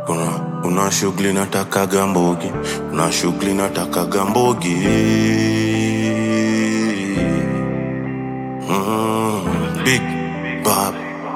kuna kuna shughuli natakaga mbogi kuna shughuli natakaga mbogi mm, big bab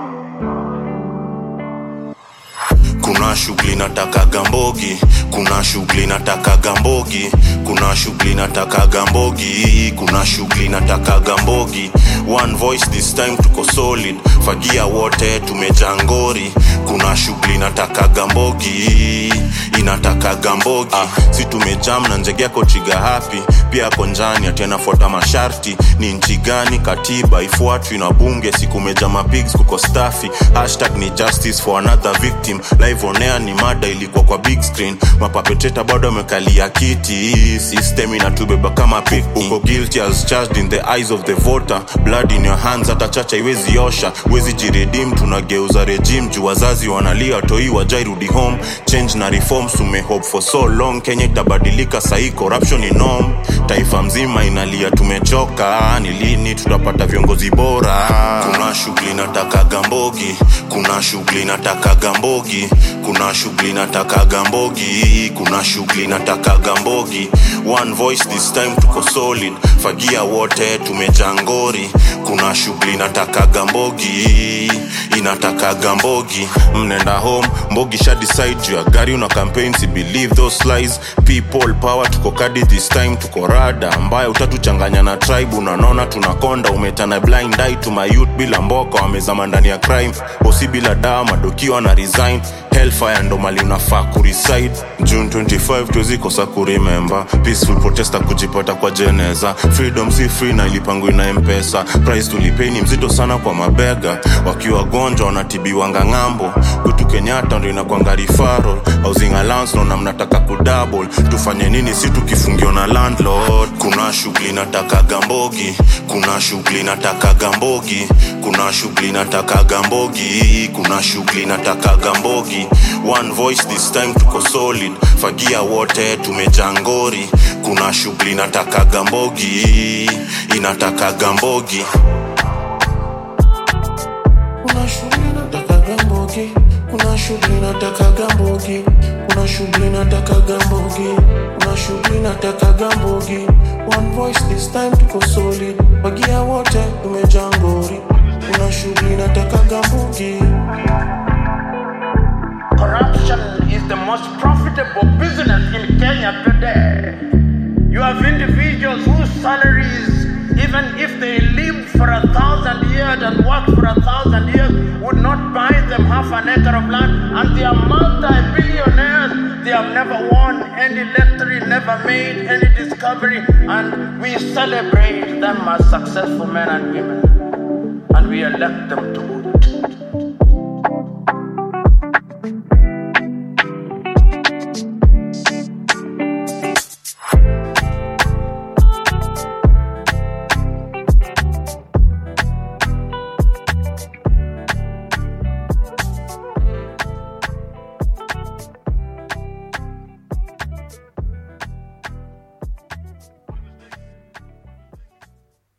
kuna shughuli natakaga mbogi kuna shughuli natakaga mbogi kuna shughuli natakaga mbogi kuna shughuli natakaga mbogi one voice this time tuko solid fagia wote tumejangori kuna shughuli natakaga mbogi inatakaga mbogi ah, si tumejam na njegea kochiga hapi pia konjani atenafuata masharti ni nchi gani katiba ifuatwi na bunge sikumeja mapigs kuko stafi hashtag ni justice for another victim live on air ni mada ilikuwa kwa big screen mapapeteta bado amekalia kiti system inatubeba kama pik uko guilty as charged in the eyes of the voter blood in your hands hata chacha iwezi osha wezi jiredim tunageuza regime juu wazazi wanalia toi wajairudi home change na reforms tumehope for so long kenya itabadilika sahii corruption ni norm taifa mzima inalia tumechoka ni lini tutapata viongozi bora kuna shughuli natakaga mbogi kuna shughuli natakaga mbogi kuna shughuli natakaga mbogi kuna shughuli natakaga mbogi one voice this time tuko solid fagia wote tumejangori kuna shughuli natakaga mbogi inatakaga mbogi mnenda home mbogi sha decide juu ya gari una campaign si believe those lies people power tuko kadi this time tuko rada ambayo utatuchanganya na tribe unanona tunakonda umetana blind eye to my youth bila mboka wamezama ndani ya crime bosi bila dawa madokiwa na resign hellfire ndo mali unafaa kureside june 25 tuwezikosa kurememba peaceful protester kujipata kwa jeneza freedom si free na ilipangwa ina mpesa price tulipeni mzito sana kwa mabega wakiwa wagonjwa wanatibiwanga ng'ambo kwetu kenyatta ndo inakwanga rifaro housing allowance naona mnataka kudouble tufanye nini si tukifungiwa na landlord kuna shughuli natakaga mbogi kuna shughuli natakaga mbogi kuna shughuli natakaga mbogi kuna shughuli natakaga mbogi one voice this time tuko solid fagia wote tumejangori kuna shughuli natakaga mbogi inatakaga mbogi kuna shughuli natakaga mbogi kuna shughuli natakaga mbogi kuna shughuli natakaga mbogi kuna shughuli natakaga mbogi one voice this time tuko solid wagia wote tumejangori kuna shughuli natakaga mbogi Corruption is the most profitable business in Kenya today. You have individuals whose salaries, even if they lived for a thousand years and worked for a thousand years, would not buy them half an acre of land, and they are multi-billionaires. They have never won any lottery, never made any discovery, and we celebrate them as successful men and women, and we elect them to